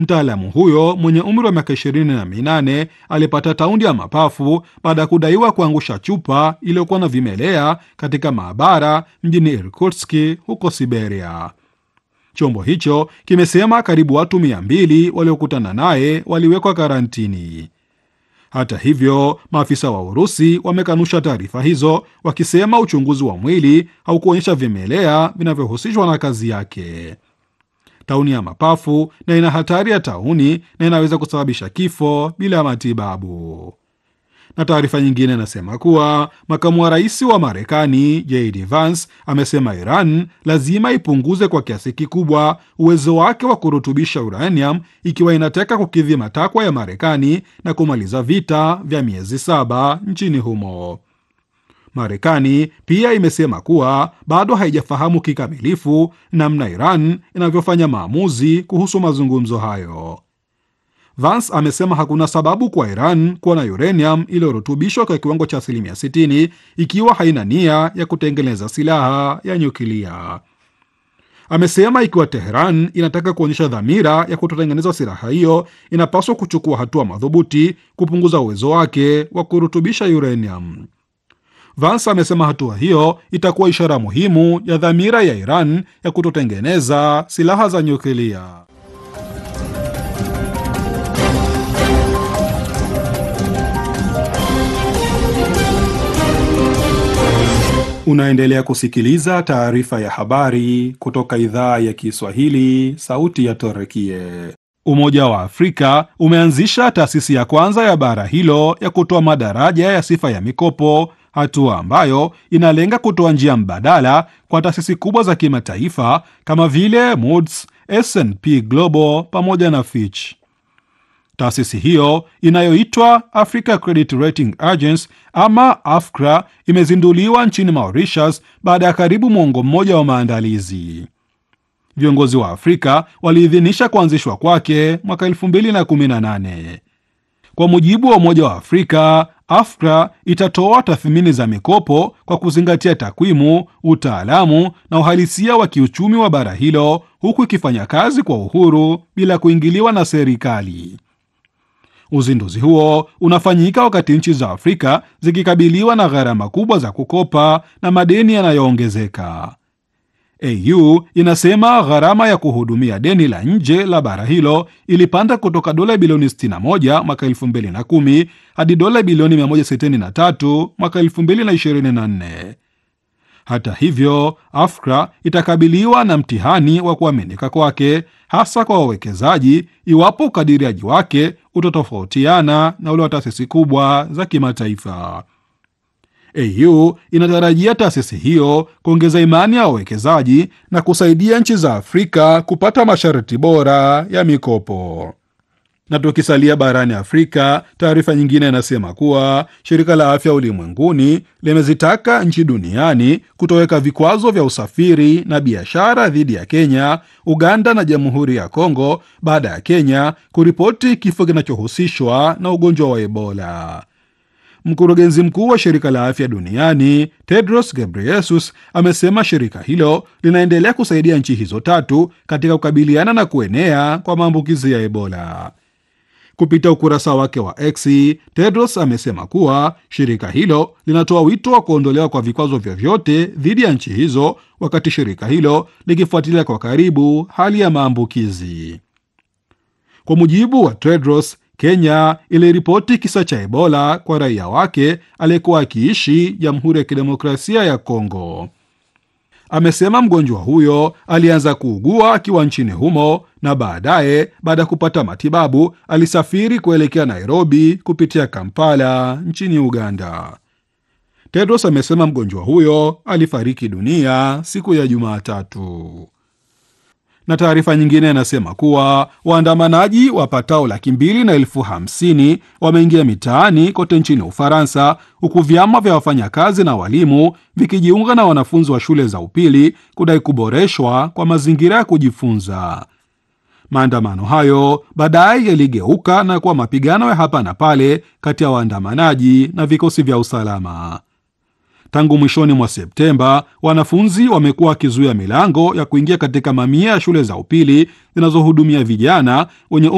Mtaalamu huyo mwenye umri wa miaka ishirini na minane alipata taundi ya mapafu baada ya kudaiwa kuangusha chupa iliyokuwa na vimelea katika maabara mjini Irkutsk huko Siberia. Chombo hicho kimesema karibu watu mia mbili waliokutana naye waliwekwa karantini. Hata hivyo, maafisa wa Urusi wamekanusha taarifa hizo, wakisema uchunguzi wa mwili haukuonyesha vimelea vinavyohusishwa na kazi yake. Tauni ya mapafu na ina hatari ya tauni na inaweza kusababisha kifo bila ya matibabu. Na taarifa nyingine inasema kuwa makamu wa rais wa Marekani JD Vance amesema Iran lazima ipunguze kwa kiasi kikubwa uwezo wake wa kurutubisha uranium ikiwa inataka kukidhi matakwa ya Marekani na kumaliza vita vya miezi saba nchini humo. Marekani pia imesema kuwa bado haijafahamu kikamilifu namna Iran inavyofanya maamuzi kuhusu mazungumzo hayo. Vance amesema hakuna sababu kwa Iran kuwa na uranium iliyorutubishwa kwa kiwango cha asilimia 60 ikiwa haina nia ya kutengeneza silaha ya nyuklia. Amesema ikiwa Teheran inataka kuonyesha dhamira ya kutotengeneza silaha hiyo, inapaswa kuchukua hatua madhubuti kupunguza uwezo wake wa kurutubisha uranium. Vance amesema hatua hiyo itakuwa ishara muhimu ya dhamira ya Iran ya kutotengeneza silaha za nyuklia. Unaendelea kusikiliza taarifa ya habari kutoka idhaa ya Kiswahili, sauti ya Torekie. Umoja wa Afrika umeanzisha taasisi ya kwanza ya bara hilo ya kutoa madaraja ya sifa ya mikopo, hatua ambayo inalenga kutoa njia mbadala kwa taasisi kubwa za kimataifa kama vile Moody's, S&P Global pamoja na Fitch. Taasisi hiyo inayoitwa Africa Credit Rating Agency ama AFCRA imezinduliwa nchini Mauritius baada ya karibu mwongo mmoja wa maandalizi. Viongozi wa Afrika waliidhinisha kuanzishwa kwake mwaka 2018. Kwa mujibu wa Umoja wa Afrika, AFCRA itatoa tathmini za mikopo kwa kuzingatia takwimu, utaalamu na uhalisia wa kiuchumi wa bara hilo, huku ikifanya kazi kwa uhuru bila kuingiliwa na serikali. Uzinduzi huo unafanyika wakati nchi za Afrika zikikabiliwa na gharama kubwa za kukopa na madeni yanayoongezeka. AU inasema gharama ya kuhudumia deni la nje la bara hilo ilipanda kutoka dola bilioni 61 mwaka 2010 hadi dola bilioni 163 mwaka 2024. Hata hivyo, AFCRA itakabiliwa na mtihani wa kuaminika kwake, hasa kwa wawekezaji, iwapo ukadiriaji wake utatofautiana na ule wa taasisi kubwa za kimataifa. AU inatarajia taasisi hiyo kuongeza imani ya wawekezaji na kusaidia nchi za Afrika kupata masharti bora ya mikopo. Na tukisalia barani Afrika, taarifa nyingine inasema kuwa shirika la afya ulimwenguni limezitaka nchi duniani kutoweka vikwazo vya usafiri na biashara dhidi ya Kenya, Uganda na Jamhuri ya Kongo baada ya Kenya kuripoti kifo kinachohusishwa na ugonjwa wa Ebola. Mkurugenzi mkuu wa shirika la afya duniani Tedros Ghebreyesus amesema shirika hilo linaendelea kusaidia nchi hizo tatu katika kukabiliana na kuenea kwa maambukizi ya Ebola. Kupitia ukurasa wake wa X, Tedros amesema kuwa shirika hilo linatoa wito wa kuondolewa kwa vikwazo vyovyote dhidi ya nchi hizo, wakati shirika hilo likifuatilia kwa karibu hali ya maambukizi. Kwa mujibu wa Tedros, Kenya iliripoti kisa cha Ebola kwa raia wake aliyekuwa akiishi Jamhuri ya Kidemokrasia ya Kongo. Amesema mgonjwa huyo alianza kuugua akiwa nchini humo na baadaye, baada ya kupata matibabu, alisafiri kuelekea Nairobi kupitia Kampala nchini Uganda. Tedros amesema mgonjwa huyo alifariki dunia siku ya Jumatatu. Na taarifa nyingine inasema kuwa waandamanaji wapatao laki mbili na elfu hamsini wameingia mitaani kote nchini Ufaransa, huku vyama vya wafanyakazi na walimu vikijiunga na wanafunzi wa shule za upili kudai kuboreshwa kwa mazingira ya kujifunza. Maandamano hayo baadaye yaligeuka na kuwa mapigano ya hapa na pale kati ya waandamanaji na vikosi vya usalama. Tangu mwishoni mwa Septemba, wanafunzi wamekuwa wakizuia milango ya kuingia katika mamia ya shule za upili zinazohudumia vijana wenye